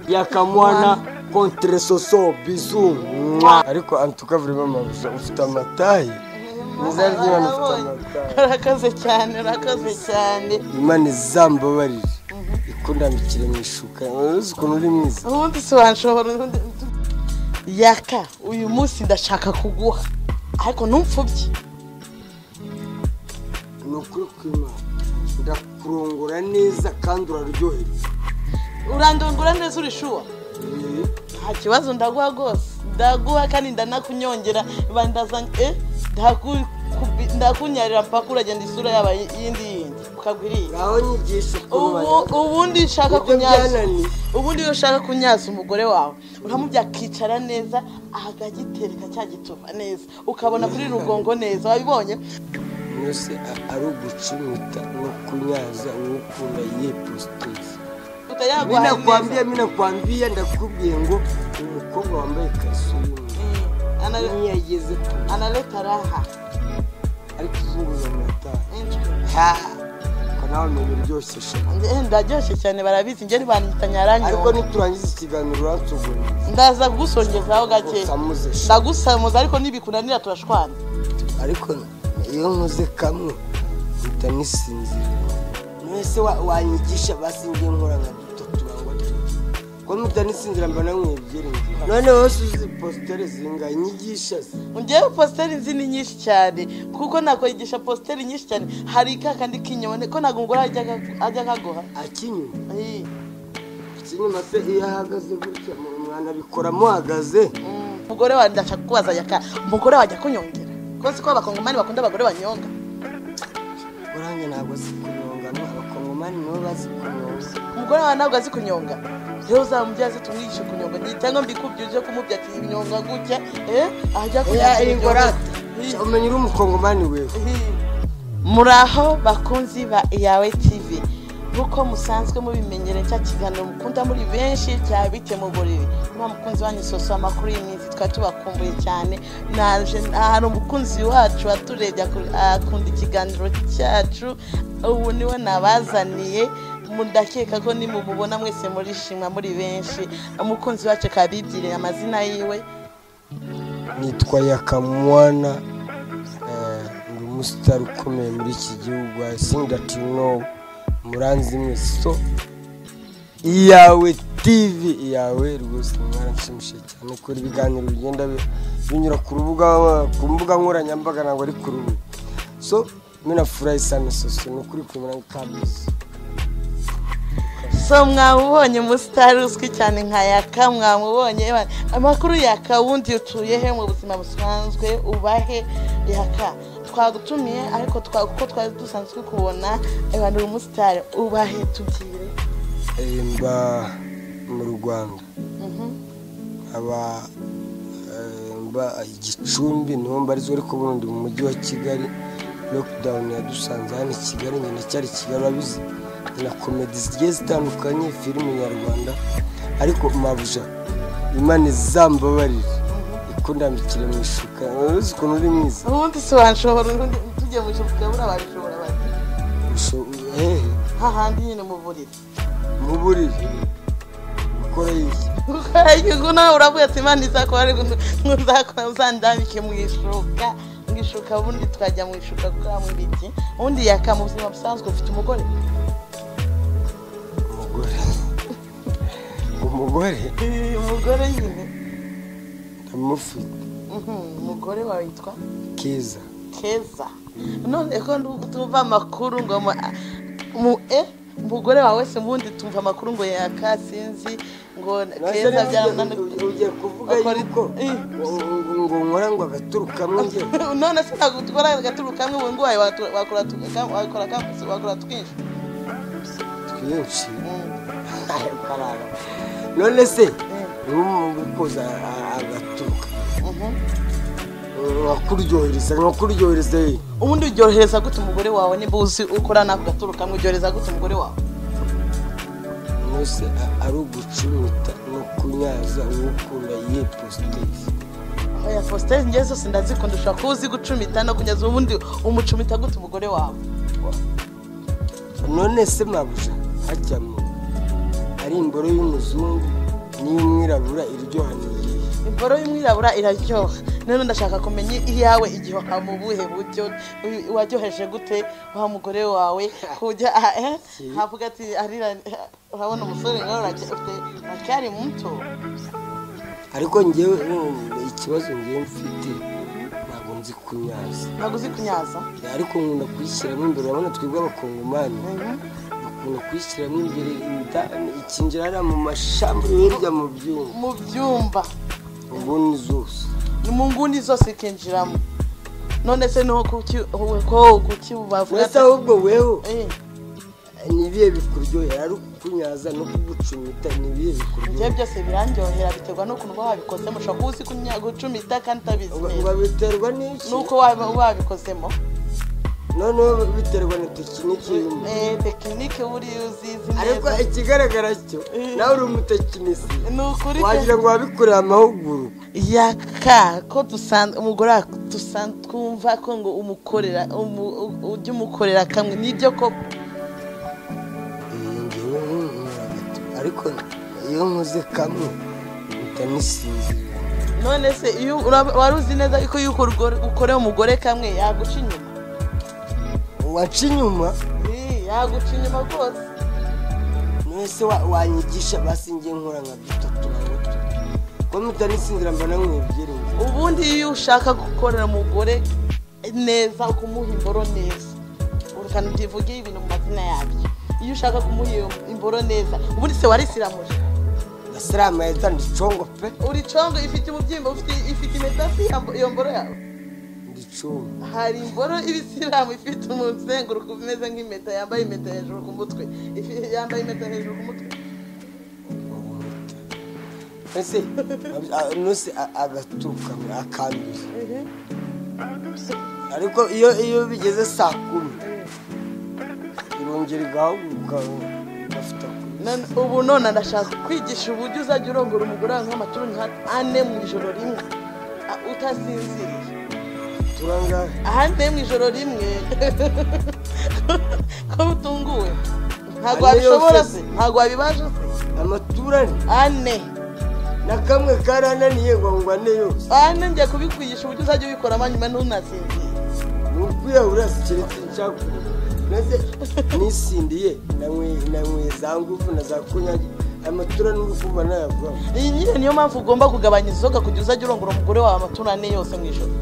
yakamwana kontre soso bizu ariko antuka buri mama ufite amataye nizari ry'imana ufite amataye arakaze cyane arakaze cyane imana izambabarire ikundambikire mu ishuka uzi ukuntu uri mwiza ubundi si wanshobora ubundi yaka uyu munsi ndashaka kuguha ariko ntumfubye ni ukuri kw'imana ndakurongora neza kandi uraryohereza urandongora neza urishuwa Eh, nta kibazo ndaguha rwose ndaguha kandi ndanakunyongera bandazanye eh ndaku- kubi- ndakunyarira mpaka uragenda isura yaba yindi yindi ukagwa iriya ngaho nyigisha ukuntu ubu banyara ubundi ushaka Ibyo kunyaza byananiye. ubundi iyo ushaka kunyaza umugore wawe uramubya akicara neza akagitereka cya gituba neza ukabona kuri rugongo neza wabibonye mwese a- ari ugucimuta no kunyaza uwukunda ye positezi utayagwa minakwambia minakwambia ndakubwiye ngo umukobwa wambaye kasuyumu ntiyageze kure analeta raha ariko izunguza amataha ariko nawe umenye uryoshye shaka Nge- ndaryoshye cyane barabizi njye ntibanyita nyaranyoye ariko niturangiza ikiganiro uransugura ndaza kugusongezaho gake usamuze sha ndagusamuza ariko nibikunanira turashwana ariko iyo nkoze kamwe mpita nisinzira mwese wa- wanyigisha basingiye nkora nka dutatu bangwa dutatu ko mpita nisinzira mba namwibwira inzira noneho se uzi positere zingahe nyigisha se ngewe positeri nzi ni nyinshi cyane kuko nakwigisha positeri nyinshi cyane hari ka kandi kinyone ko ntabwo umugore ajya aga- ajya akaguha akinyuma Ii, ikinyuma se iyo ahagaze gutya mu- umwana abikora amuhagaze mm, umugore wanjye ndashaka kubaza yaka umugore wanjye akunyongera ko si ko abakongomani bakunda abagore banyonga urange ntabwo azi kunyonga no abakongomani nibo bazi kunyonga umugore wawe ntabwo azi kunyonga rero uzamubyaze tumwigishe kunyonga Ndi- cyangwa mbikubye uje kumubya kinyonga gutya eh ajya kunyonga oya ingorate Ii. umenya uri umukongomani wewe muraho bakunzi ba iyawe tv nk'uko musanzwe mubimenyere cya kiganiro mukunda muri benshi cya bite mu buriri nta mukunzi wanyu soso amakuru y'iminsi twari tubakumbuye cyane naje hari umukunzi wacu waturebye aku- akunda ikiganiro cyacu ubu niwe nabazaniye mudakeka ko nimumubona mwese murishima muri benshi umukunzi wacu kabibwire amazina yiwe nitwa yakamwana eh, ndi umusitari ukomeye muri iki gihugu i think that you know muranzi mwese so iyawe tv iyawe rwose mwaranshimishije cyane kubera ibiganiro bigenda bi- binyura ku rubuga ku mbuga nkoranyambaga ntabwo ari ku rubuga so minafurahi sana soso ni ukuri kumera kabizi so mwamubonye umusitari uzwi cyane nka yaka mwamubonye Ewa, amakuru yaka wundi utuye he mu buzima busanzwe ubahe yaka twagutumiye ariko twa- kuko twari dusanzwe kubona abantu uyu musitari ubahe tubwire Eh, mba mu rwanda Mhm. aba eh, mba igicumbi niho mbarizwa ariko burundi mu mujyi wa kigali lockdown yadusanze hano i kigali njye ndacyari i kigali urabizi na komedi zigiye zitandukanye filime nyarwanda ariko mabuja imana izambabarire ikundambikire mu ishuka uzi ukuntu uri mwiza ubundi si wanshobora ubundi tujye mu ijuru tukabura wanshobora bati Usho- hehe hahandi nyine mu buriri mu buriri ukora iki ngo nawe uravuga ati imana izakora ariko ntuzakora uzandambike mu ishuka mu ishuka ubundi twajya mu ishuka gukora mu biti ubundi yaka mu buzima busanzwe ufite umugore umugore umugore Eh, umugore nyine ndamufite Mhm, umugore wawe yitwa keza keza none ko nu- tumva amakuru ngo mu- mu e umugore wawe wese ubundi tumva amakuru ngo yaka sinzi ngo keza byarananiye ugiye kuvuga Akora- yuko Eh. ngo- ngo nkora ngo agaturu kamwe njye none se ntabwo dukora agaturu kamwe ngo nguhaye watura- wakora tu- kam- wakora kam- wakora twinshi twinshi Mm. karara. none se Eh. n'umuntu ukoza a- agaturuka Mhm. nkakuryohereza nkakuryohereza ye ubundi uryohereza gute umugore wawe niba uzi ukora nako gaturu kamwe uryohereza gute umugore wawe nose a- ari ugucumuta no kunyaza uwukunda ye positezi oya fositeri ngewe zose ndazikunda ushobora kuba uzi gucumita no kugeza ubundi umucumita gute umugore wawe none se mabuja hajyamo ari imboro y'umuzungu n'iy'umwirabura iryoha ni iyihe imboro y'umwirabura iraryoha none ndashaka kumenya iyawe igihe mu buhe buryo waryoheje gute wa mugore wawe ku buryo aha eh, havuga ati arira urabona umusore nawe ufite acyari muto ariko ngewe mm, ikibazo ngewe mfite ntabwo nzi kunyaza ntabwo uzi kunyaza ariko nkunda kuyishyiramo imbere urabona twebwe abakongomani bakunda kuyishyiramo imbere inda ikinjira hariya mu mashamba hirya mu byuma mu byumba ubundi zose ni mu nguni zose ikinjiramo none se niho kuki ko kuki bavuga uretse ahubwo weho Eh, ni ibihe bikuryohera ari ukunyaza no kugucumita ni ibihe ibyo bikuryohera byose birandyohera biterwa n'ukuntu uba wabikoze mushobora kuba uzi kunya- gucumita kandi utabizi Uba- neza uba biterwa n'iki nuko waba wabikozemo noneho biterwa na tekiniki y'umuntu Eh, tekinike uba uri uzizi ariko neza ikigaragara cyo Eh. nawe uri umutekinisi ni ukuri pe. wagira ngo wabikoreye amahugurwa yaka ko dusanzwe umugore wa- dusan- twumva ko ngo umukorera umu- u- ujye umukorera kamwe nibyo koko Mm, njyewe nkumva gato. ariko iyo nkoze kamwe mpita nisinzira none se iyo urab- wari uzi neza ko yuko urwo- ukoreye umugore kamwe yaguca inyuma waca inyuma Ii, yaguca inyuma rwose mwese wa- wanyigisha basi ngiye nkora nka dutatu na dutatu ko mpita nisinzira mbona mwebyerewe ubundi iyo ushaka gukorera umugore neza ukumuha imboro neza urukana tuvuge ibintu mu mazina yabyo iyo ushaka kumuha iyo imboro neza ubundi se warisiramuje gasiramu yahita ndicongo pe uri congo ifite umubyimba ufite- ifite imetasi iyo mboro yawe ndicongo hari imboro ibisilamu ifite umuzenguruko umeze nk'impeta yambaye impeta hejuru ku mutwe Ifi- yambaye impeta hejuru ku mutwe ese a- nose a- agaturuka mwe, akambere ariko iyo iyo bigeze saa kumi irongera igahaguruka igafata kure None- ubu none ndashaka kwigisha uburyo uzajya urongora umugore wawe nk'amaturu nka ane mu ijoro rimwe a- utasinziriye turangahe ahandi mu ijoro rimwe ko utunguwe ntabwo Ane yose wabishobora se. se ntabwo wabibasha se amaturane ane na kamwe karananiye ngo ngo ane yose ane njya kubikwigisha uburyo uzajya ubikoramo nyuma ntunasinzire ni ukwiyahura si keretse nshakure maze nisindiye nanyweye- nanyweye za ngufu na za kunyagi amaturane uri kumva nayavamo iyi nyine niyo mpamvu ugomba kugabanya inzoga kugira uzajya urongora umugore wawe amaturane yose mu ijoro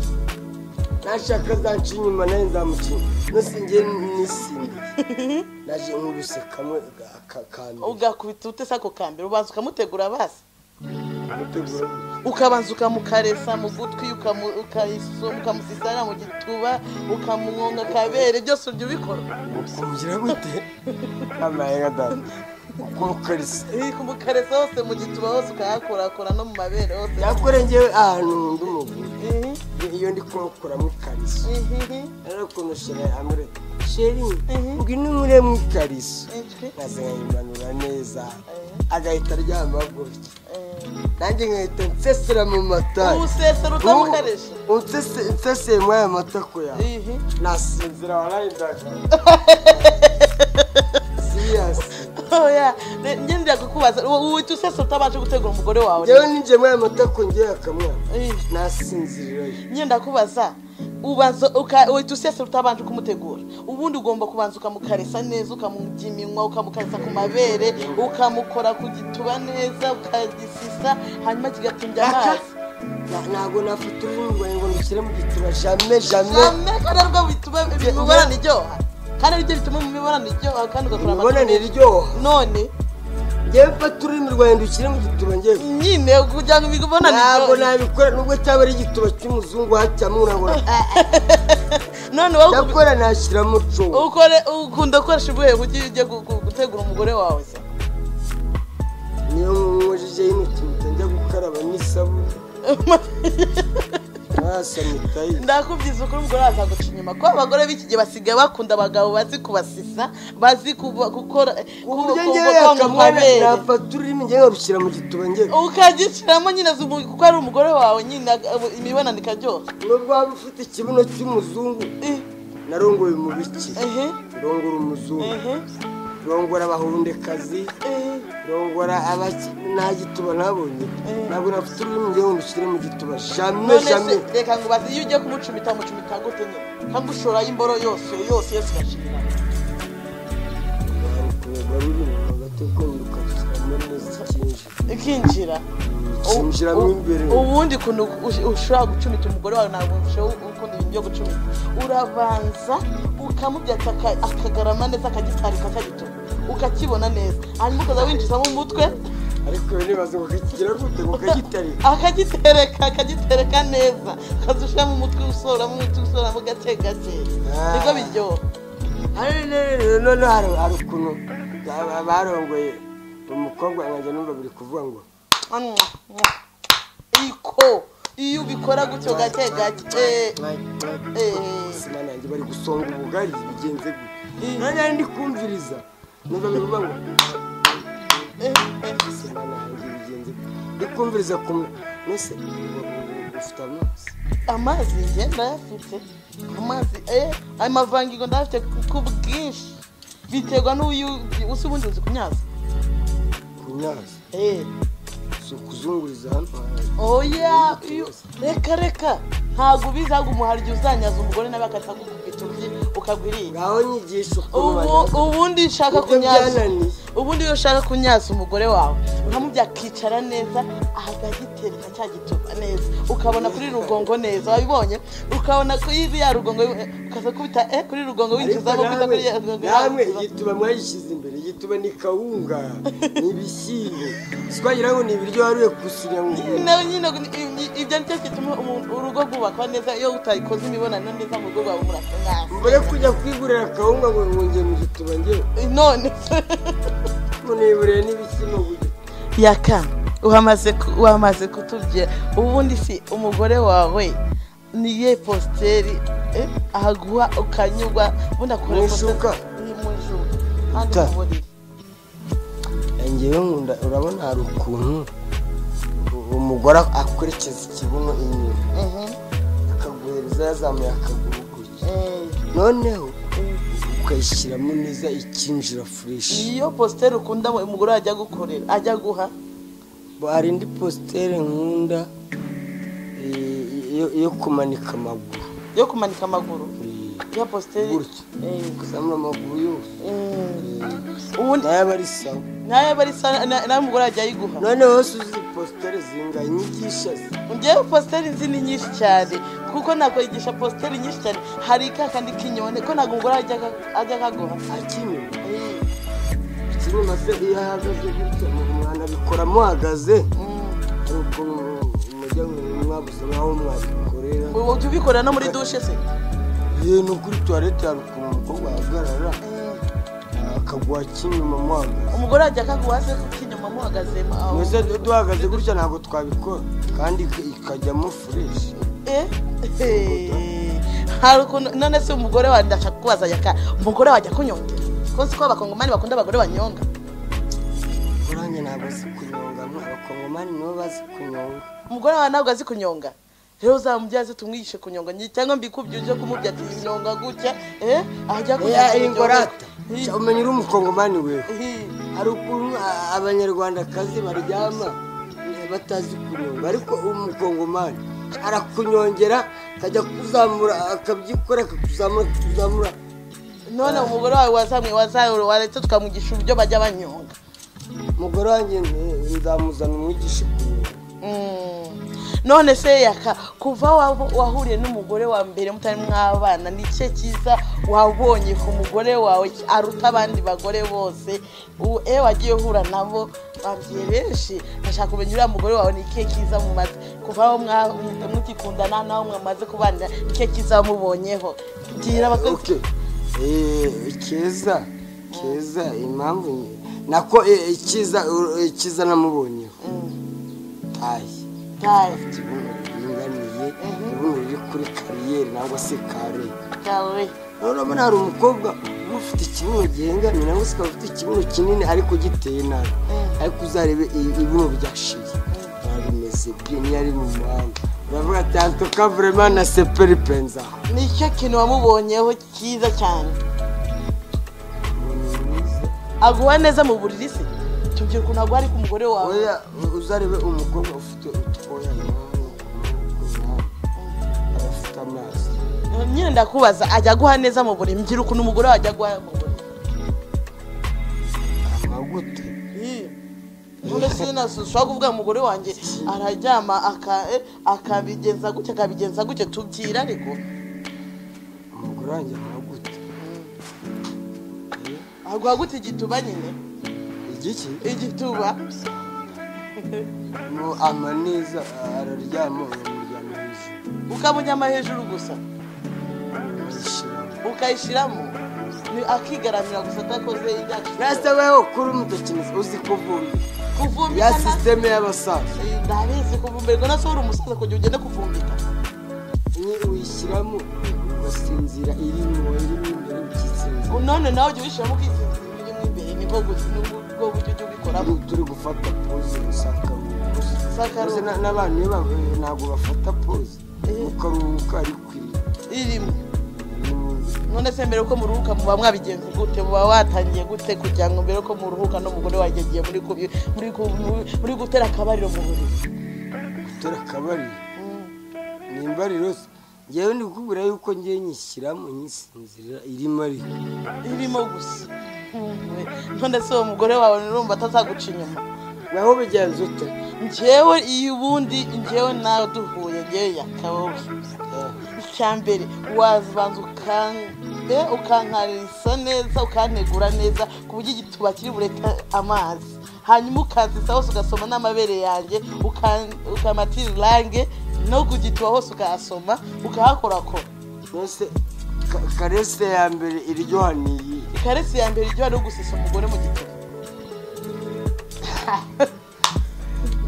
nashaka zanca inyuma nawe nzamucinya nose ngiye nisindiye naje nkubise kamwe akakambere ugakubita ute se ako kambere ubanza ukamutegura basi gutegura ukabanza ukamukaresa mu gutwi ukamu- ukayisu- ukamusisana mu gituba ukamwonga akabere byose ujya ubikora ukumvira gute amaye gatatu ukumukarisa Iri kumukaresa hose mu gituba hose ukahakorakora no mu mabere hose yakore ngewe ahantu ndi umugore Ihi, iyo ndi kumukuramo ikariso ihi, ihi, arakuntu shira amure sheri Mhm. ngwino nkure mu ikariso ihi, nkazayimanura neza Eh. agahita aryama gutya eh, nanjye nkahita nsesera mu matari uwusesera utamukaresha nseseye muri aya matako yawe Ihi, nasinzira waraye ndagara siriyasi oya ne- njye ndira kukubaza uwo- uwo uhita usesa utabasha gutegura umugore wawe ngewe ninjiye muri aya matako ngewe akamwana Ihi. nasinzirirayo nyenda kubaza ubanza uka- uhita usesera utabanje kumutegura ubundi ugomba kubanza ukamukaresa neza ukamujya iminwa ukamukaresa ku mabere ukamukora ku gituba neza ukagisisa hanyuma kigatumbya Aka- amazi na- ntabwo nafata ururimi rwawe ngo ndushyire mu gituba jame jame cyane kandi aribwo bituma Nge- imibonano iryoha kandi aribyo bituma mu mibonano iryoha kandi ugakora imibonano amatungo. iryoha none ngewe mfata ururimi rwawe ndushyire mu gituba ngewe nyine kugira ngo imibonano ntabwo iryohe nabikora nubwo cyaba ari igituba cy'umuzungu hacyamo urabona none wowe uku- ndakora nashyiramo cumu ukore ukunda gukoresha ubuhe buryo iyo ugiye gu- gu- gutegura umugore wawe se niyo nkojeje y'intoki mpita njya gukaraba n'isabune nasanitayi ndakubwiza ukuri umugore wawe azaguca inyuma kuko abagore b'iki gihe basigaye bakunda abagabo bazi kubasisa bazi kuba- gukora uburyo ku- ngewe ku- ku- akamwana amabere. nafata ururimi ngewe nkarushyira mu gituba ngewe ukagishyiramo nyine zumu- kuko ari umugore wawe nyine ag- imibonano ikaryoha nubwo waba ufite ikibuno cy'umuzungu Eh, narongoye umubiki ehe, ndongora umuzungu ehe. rongora abahundekazi eh, rongora aba nta gituba ntabonye Eh. ntabwo nafite ururimi ngewe ngo ushyire mu gituba jamwe none se jamwe reka ngo bazi iyo ugiye kumucumita mucumita gute nyine cyangwa ushorayo imboro yose yose yose igashirira kureba rurimi hagati uko wirukanisamo neza ikinjira ikinjira ikinjiramo U- u- imbere ubundi kuntu ush- ushobora gucumita umugore wawe ntabwo ushobora ukunda ibintu byo gucumita urabanza ukamubyatsa aka- akagarama neza akagitarika akagituma ukakibona neza hanyuma ukaza winjizamo umutwe ariko nibaza ngo kakigira gute ngo kagitarika akagitereka akagitereka neza ukaza ushyiramo umutwe usoramo umutwe usoramo gake gake Ah. nibwo biryoha noneho hari hari ukuntu ba- barongoye umukobwa nkajya numva biri kuvuga ngo Mm, mm. iko iyo ubikora gutyo gake gake Eh. sima nanjye bari gusonga ubugari bigenze Eh. gute nanjye ndi kumviriza numva biri kuvuga ngo Eh, eh. sima nanjye bigenze gute ndi kumviriza kumwe nese ufite amazi amazi njye ndayafite amazi eh ayo mavangingo ndayafite ku- ku bwinshi biterwa n'uyu usa ubundi uzi kunyaza ku nyazi eh si ukuzunguriza hano oya iyo- reka reka ntabwo bizaguma hari igihe uzanyaza umugore nawe akatagukubita urugi ukagwirira ngaho nyigisha ukuntu ubu banyaza ubundi nshaka Ibyo kunyaza byananiye. ubundi iyo ushaka kunyaza umugore wawe uramubye akicara neza akagitereka cya gituba neza ukabona kuri rugongo neza wabibonye ukabona kuri ya rugongo ukaza kubita eh kuri rugongo ariko winjizamo kubita namwe kuri ya rugongo namwe winjiza- igituba mwayishyize imbere igituba ni kawunga ni ibishyimbo twagira ngo ni ibiryo waruye kusira mu nawe nyine i- i- ibyo nicyo gituma umuntu- urugo rwubakwa neza iyo utayikoze imibonano neza mu rugo rwawe murasangana mbere kujya kwigurira kawunga ngo ngonge mu gituba ngewe none muniburiye n'ibishyimbo gusa ya kane wamaze ku- wamaze kutubwira ubundi si umugore wawe niye positeri eh, ahaguha ukanyurwa ubundi akora Mu positeri- ishuka. ni mu ishuka kandi Ta. mu buriri ngewe nkunda urabona hari ukuntu u- umugore akurikiza ikibuno inyuma Mhm. akaguhereza yazamuye akaguru gutya Eh, noneho eh. ukayishyiramo neza ikinjira fureshi iyo positeri ukunda umugore ajya gukorera ajya guha hari indi positere nkunda eh, yo- yo kumanika amaguru yo kumanika amaguru Eh, iyo positeri gutya Eh, ukazamura amaguru yose mm. Eh, ubundi nayo aba ari sawa nawe aba ari sa- na- nawe umugore ajya ayiguha noneho wese uzi positere zinga inyigisha ze ngewe positeri nzi ni nyinshi cyane kuko nakwigisha positeri nyinshi cyane hari ka kandi k'inyoni ko ntabwo umugore ajya aga- ajya akaguha akimenya ikinuma se iyo ahagaze gutya mu mwana abikora muhagaze hari ukuntu mujya ngo mwabuze nkaho mwabikorera ubu jya ubikora no muri dushe se yewe ni kuri tuwarete hari ukuntu umukobwa ahagarara akaguha kinyuma muhagaze umugore ajya akaguha se kuko inyuma muhagazemo aho mwese du- duhagaze gutya ntabwo twabikora kandi ik- ikajyamo fureshi Eh, eh. hari ukuntu none se umugore wawe ndashaka kubaza yaka umugore wawe ajya kunyongera ko si ko abakongomani bakunda abagore banyonga uranjye ntabwo azi kunyonga mwe abakongomani nibo bazi kunyonga umugore wawe ntabwo azi kunyonga rero uzamubyaze tumwigishe kunyonga nyi- cyangwa mbikubye uje kumubya ati nyonga gutya eh ajya kunyonga Eh, ingorata Hi. Cya, umenya uri umukongomani wewe hi. hari ukuntu a- abanyarwandakazi baryama eh, batazi kunyonga ariko umukongomani arakunyongera akajya kuzamura akabyikora akakuzamura akakuzamura none umugore wawe wazamwe wazahura waretse tukamwigisha uburyo bajya banyonga umugore wanjye eh, nzamuzana umwigishe kunyonga Mm. none se yaka kuva wabo- wahuriye n'umugore wa mbere mutari mwabana ni cye cyiza wabonye ku mugore wawe aruta abandi bagore bose U- eh wagiye uhura nabo babwiye benshi bashaka kumenya uriya mugore wawe ni ikihe cyiza mumaze kuva aho mwa- mugikundana naho mwamaze kubanira ni ikihe cyiza wamubonyeho gira abakozi Okay. Eh, keza keza impamvu ni- nako eh, ikiza eh, ikiza namubonyeho Mm. ayi Tayo. ikibuno ringaniye ikibuno riri kuri kariyeri nangwa se kare Tayo. urabona hari umukobwa uba ufite ikibuno gihengamye nangwa se ukaba ufite ikibuno kinini ariko giteye nabi Mm. ariko uzarebe i- ibibuno byashiye biba bimeze bye niyo ari mu muhanda uravuga ati antoka vurema na seperipenza nicyo kintu wamubonyeho cyiza cyane aguha neza mu buriri se tubwira ukuntu aguha ariko umugore wawe oya uzarebe umukobwa ufite utwoya aba afite amazi nyine ndakubaza ajya aguha neza mu buriri mbwira ukuntu umugore wawe ajya aguha mu buriri amaguti none se nasushobora kuvuga umugore wanjye araryama aka- eh, akabigenza gutya akabigenza gutya tubyira ariko umugore wanjye amaguti aguha gutya igituba nyine igiki igituba mu ama neza araryama uyamuryama hejuru ukamunyama hejuru gusa yishiramo ukayishyiramo ni- akigaramira gusa atakoze ibyacu rasta wewe kuri umutekinisi uzi kuvumbika ya kuvumbika nta- sisiteme y'abasaza ndabizi kuvumbirwa nasohora umusaza kugira ugende kuvumbika ni uyishyiramo ugasinzira irimo irimo imbere ukisinzira none nawe ujya ubishyiramo ukisinzira ibirimo imbere nibwo gusa nibwo buryo ujya ubikoramo Ntabwo turi gufata pose usanga Usanga- n'abantu iyo babaye ntabwo bafata pose Eh. ukaruhuka ariko iri irimo irimo imbere. none se mbere ko muruhuka muba mwabigenze gute muba watangiye gute kugira ngo mbere ko muruhuka n'umugore wanjye agiye muri kubi- muri ku- muri- muri gutera akabariro mu buriri gutora akabariro ni imbariro se ngewe ndi kukubwira yuko ngewe nyishyiramo nyisinzira irimo ariko irimo gusa Mhm. none se uwo mugore wawe nurumva atazaguca inyuma naho bigenze ute njyewe iyo ubundi njyewe nawe duhuye njyewe yakabowe icya mbere wabanza ukange ukankarisa neza ukantegura neza ku buryo igituba kiri bureta amazi hanyuma ukanzitsa hose ugasoma n'amabere yanjye ukan- ukamatira irange no ku gituba hose ukahasoma ukahakorakora mbese ka- karese ya mbere iryoha ni iyi ikaresi ya mbere iryoha no gusesa umugore mu gituba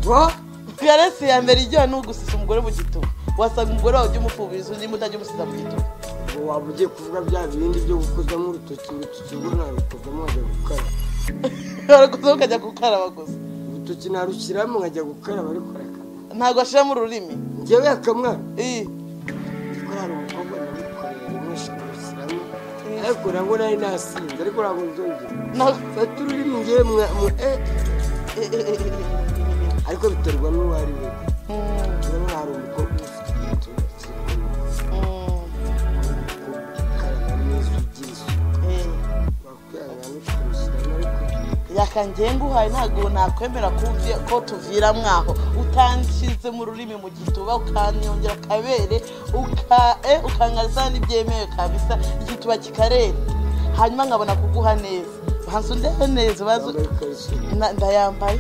bo ikaresi ya mbere iryoha no gusesa umugore mu gituba wasanga umugore wawe ujya umufubiriza undi mutajya umusiza mu gituba ngo waba ugiye kuvuga bya bindi byo gukozamo urutoki urutoki rwo narukozamo nkajya gukaraba baraguza ukajya gukaraba gusa urutoki narushyiramo nkajya gukaraba ariko reka- ntabwo ashiramo ururimi ngewe akamwana Ii. ariko hari umukobwa namukorera rimweshi kumushyiramo ariko nabwo nari nasinze ariko ntabwo nzongera Ntabwo- fata ururimi ngewe mwa mu e ariko biterwa n'uwo ari we Mm, turabona hari umukobwa ufite igitoki mm, ukaraba neza ugira isuku eh. wakwihangana no kumushyiramo ariko yaka ngenguhaye ntabwo nakwemera ko uvi- ko tuvira mwaho utanshyize mu rurimi mu gituba ukanyongera akabere uka- eh, ukankariza n'ibyemewe kabisa igituba kikareta hanyuma nkabona kuguha neza banza undebe neza banza yambaye ikariso na- ndayambaye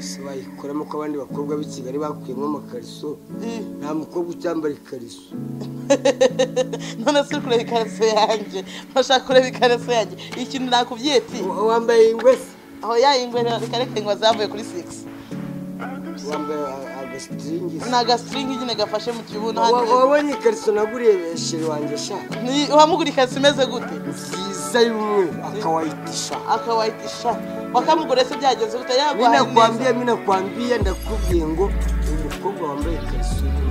ese wayikuramo ko abandi bakobwa b'i kigali bakuyemo amakariso Ii. nta mukobwa ucyambara ikariso none si kureba ikariso yanjye ntashaka kureba ikariso yanjye ikintu nakubyeti Wa- wambaye ingwese aho yayingwe reka ingwa zavuye kuri sigisi wambaye a- agasitingisi ni agasiringi nyine gafashe mu kibuno Wa- hano wabonye ikariso naguriye sheri wanjye shaka Ni- uhamugura ikariso imeze gute nziza y'umweru akawayitisha akawayitisha wakamugura se byagenze gute yaguhaye neza minakwambiye minakwambiye ndakubwiye ngo umukobwa wambaye ikariso y'umweru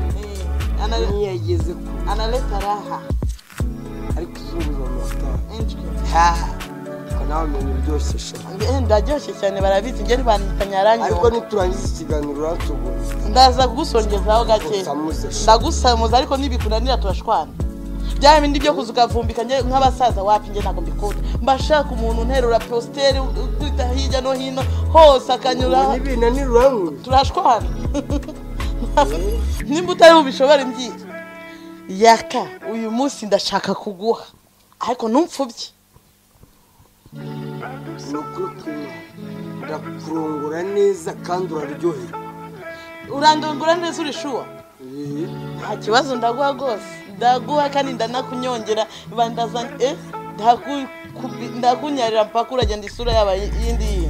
Eh, ana- ntiyageze ku analeta raha ariko izunguza amatara Injwi. ariko nawe umenye uryoshye shaka Eh, ndaryoshye cyane barabizi njye ntibandika ariko nyaranyoka niturangiza ikiganiro uransuguza ndaza kugusongezaho gake usamuze shaka ndagusamuza ariko nibikunanira turashwana bya bindi byo kuza ukavumbika njye nk'abasaza wapi njye ntabwo mbikunda mbashaka umuntu nterura positeri ukita hirya no hino hose akanyura n'ibintu ntiruranguye turashwana nimba utari bubishobore mbyiye yaka uyu munsi ndashaka kuguha ariko ntumfubye ni ukuri kumwe ndakurongora neza kandi uraryohera urandongora neza uri shuwa Eh, nta kibazo ndaguha rwose ndaguha kandi ndanakunyongera bandaza eh, ndaku- kubi- ndakunyarira mpaka uragenda isura yaba yindi yindi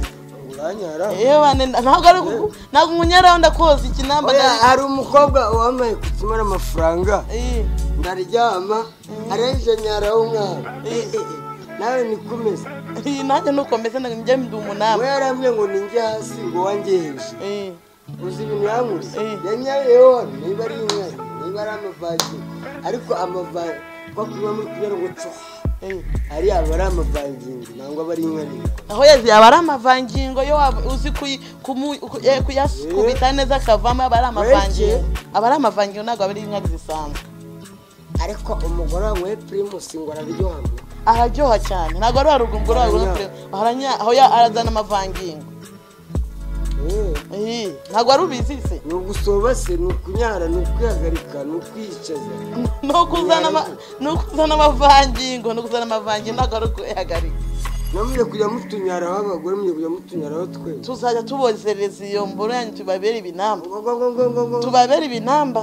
uranyara yewe ane- ntabwo ari kuku- ntabwo umunyaraho ndakoza ikinamba Oya, hari umukobwa wambaye kutumara amafaranga Eh, ndaryama arenje nyaraho umwana eh, nawe nikomeze eh, nanjye nuko meze na- njye ndi we umunani yarambwiye ngo ninjye hasi ngo wanjye hejuru Eh, uzi ibintu yankuze Eh. yanyayeho hano niba ari inyanya niba ari amavagi ariko amavagi kwa kunywa muri kunyara ngo cwa ariya aba ari amavangingo nangwa aba ari inkarire aho yazi yaba ari amavangingo yo waba uzi kuyi- kumu- ku- eh, kuyakubita neza akavamo aba ari amavangingo aba ari amavangingo ntabwo aba ari inka zisanzwe ariko umugore wanyweye pirimusi ngo araryoha ngo araryoha cyane ntabwo ari warugumbu Aranya. aho ya- arazana amavangingo Eh, Eh, ntabwo wari ubizi se ni ugusobase ni ukunyara ni ukwihagarika ni ukwiyicaza ni ukuzana ama- ni ukuzana amavangingo ni ukuzana amavangingo ntabwo ari ukuyagarika namwe kujya mutunyaraho abagore mujye kujya mutunyaraho twe tuzajya tubozereza iyo mboro yanyu tubabere ibinamba Ngo, ngo, ngo, ngo, ngo, ngo. tubabere ibinamba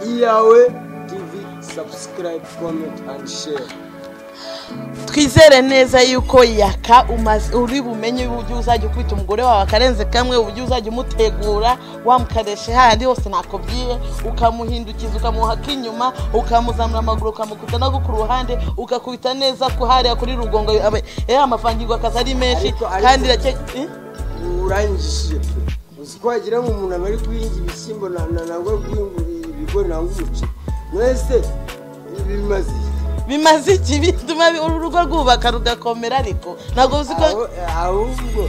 iyawe tivi sabusikarayibu komenti andi share twizere neza yuko yaka umaze uri bumenye uburyo uzajya ukubita umugore wawe akarenze kamwe uburyo uzajya umutegura wamukaresha handi hose nakubwiye ukamuhindukiza ukamuha ak'inyuma ukamuzamura amaguru ukamukuta no ku ruhande ukakubita neza ku hariya kuri rugongo aba- eh, amavangingo akaza ari menshi Ariko- ariko- kandi irake- eh? urangishije pe uzi ko wagira ngo umuntu aba ari guhinga ibishyimbo na- na- nangwa guhinga ibigori nangwa umuceri mwese bimaze iki? bimaze iki bituma bi- urugo rwubaka rugakomera ariko ntabwo uzi ko Aho- ahubwo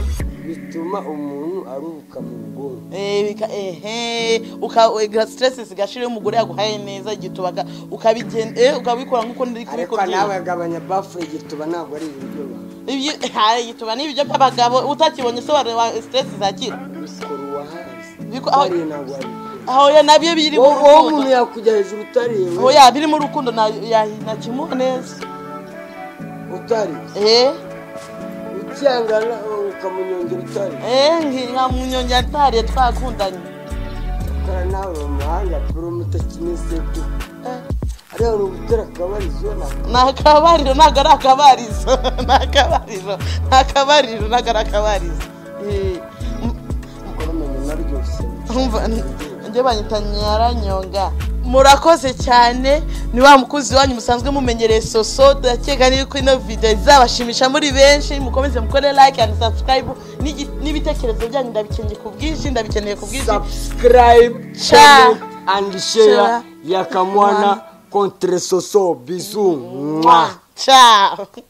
bituma umuntu aruhuka mu bwonko Eh, bika- ehe ukagira stress zigashira iyo umugore yaguhaye neza igituba aka- ukabigen- eh, ukabikora nk'uko ndi ariko nawe kubikora agabanya bafu igituba ntabwo ari ibiryo biba. igituba ni ibiryo by'abagabo utakibonye sobanura wa- stress zakira bikora uwahazi Biko- aho- utariye ntabwo wabikora aho ya nabyo biri mu wowe wowe umuntu rukundo yakujya hejuru utariye aho ya biri mu rukundo na- ya- nakimuha neza utariye eh ukiyangana ukamunyongera utariye eh nki- nka munyonge yatariye twakundanye ukora nawe mu mahanga kuri umutakinese pe Eh, ariya ni ugutera akabarizo ntabwo ni akabariro ntabwo ari akabarizo ni akabariro ni akabariro ntabwo ari akabarizo Eh, m- ukora umuntu unaryoshye Urumva, ni- njye banyita nyaranyonga murakoze cyane ni wa mukunzi wanyu musanzwe mumenyereye soso ndakeka yuko ino video izabashimisha muri benshi mukomeze mukore like and subscribe n'igi- n'ibitekerezo byanyu ndabikeneye ku bwinshi ndabikeneye ku bwinshi subscribe Share. comment and share Share. ya kamwana contre soso bisu mwah Mwah. ciao